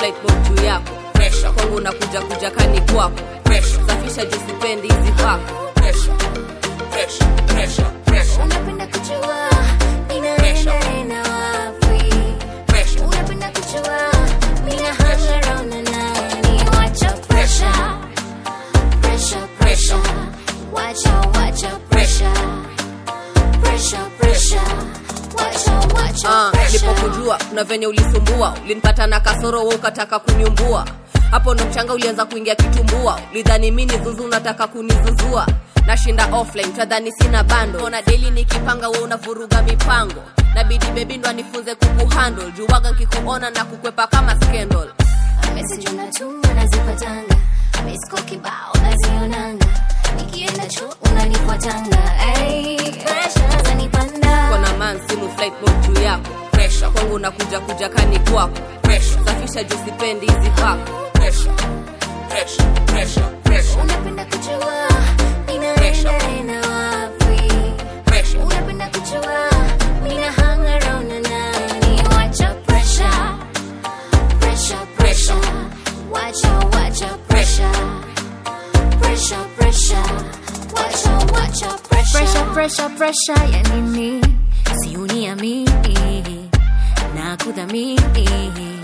flight mode juu yako pressure, kwangu nakuja kuja kani kwako pressure, safisha juu sipendi hizi vako pressure, pressure, pressure, pressure, Unapenda kujua ninaenda enda wapi? pressure, Unapenda kujua mina hang around na nani? Wacha pressure, pressure, pressure. Wacha, wacha pressure, pressure, pressure. Wacha, wacha Ah, pressure. nilipokujua kuna venye ulisumbua ulinipata na kasoro we ukataka kuniumbua hapo ndo mchanga ulianza kuingia kitumbua ulidhani mi ni zuzu unataka kunizuzua nashinda offline tadhani sina bando ona daily nikipanga we unavuruga mipango nabidi bebi ndo anifunze kukuhandle juwaga nkikuona na kukwepa kama scandal Message unatuma nazipatanga, miss call kibao nazionanga, nikienda chuo unanifuatanga, ay, pressure zanipanda. kona man simu flight mode juu yako pressure, kwangu nakuja kuja kani kwako pressure, safisha juu sipendi hizi vako pressure, pressure, pressure, pressure, Unapenda kujua ninaenda enda wapi? pressure, Unapenda kujua mina hang around na nani? Wacha pressure, pressure, pressure. Wacha, wacha pressure, pressure, pressure. Wacha, wacha pressure. Pressure, pressure, pressure ya nini? Si uniamini na kudhamini.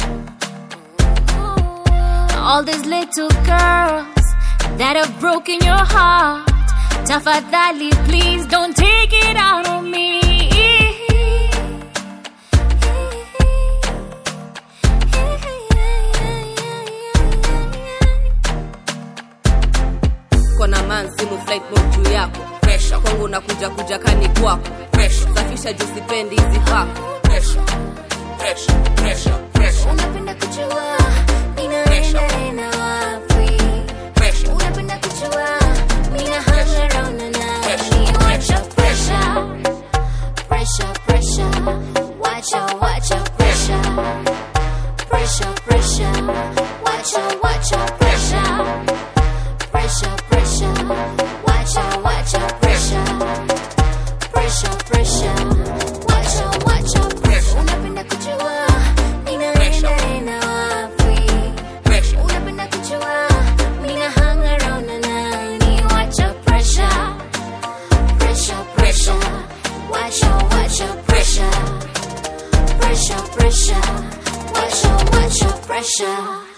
All these little girls that have broken your heart. Tafadhali, please don't take it out on me. kona man simu flight mode juu yako pressure, kwangu nakuja kuja kani kwako pressure, safisha juu sipendi hizi vako pressure, pressure, pressure, pressure, Unapenda kujua ninaenda enda wapi? pressure, Unapenda kujua mina hang around na nani? Wacha pressure, pressure, pressure. Wacha, wacha pressure, pressure, pressure. Wacha, wacha pressure, pressure, pressure. Wacha, wacha pressure, pressure, pressure. Wacha, wacha pressure. Unapenda kujua ninaenda enda wapi? pressure, Unapenda kujua mina hang around na nani? Wacha pressure, pressure, pressure. Wacha, wacha pressure, pressure, pressure. Wacha, wacha pressure.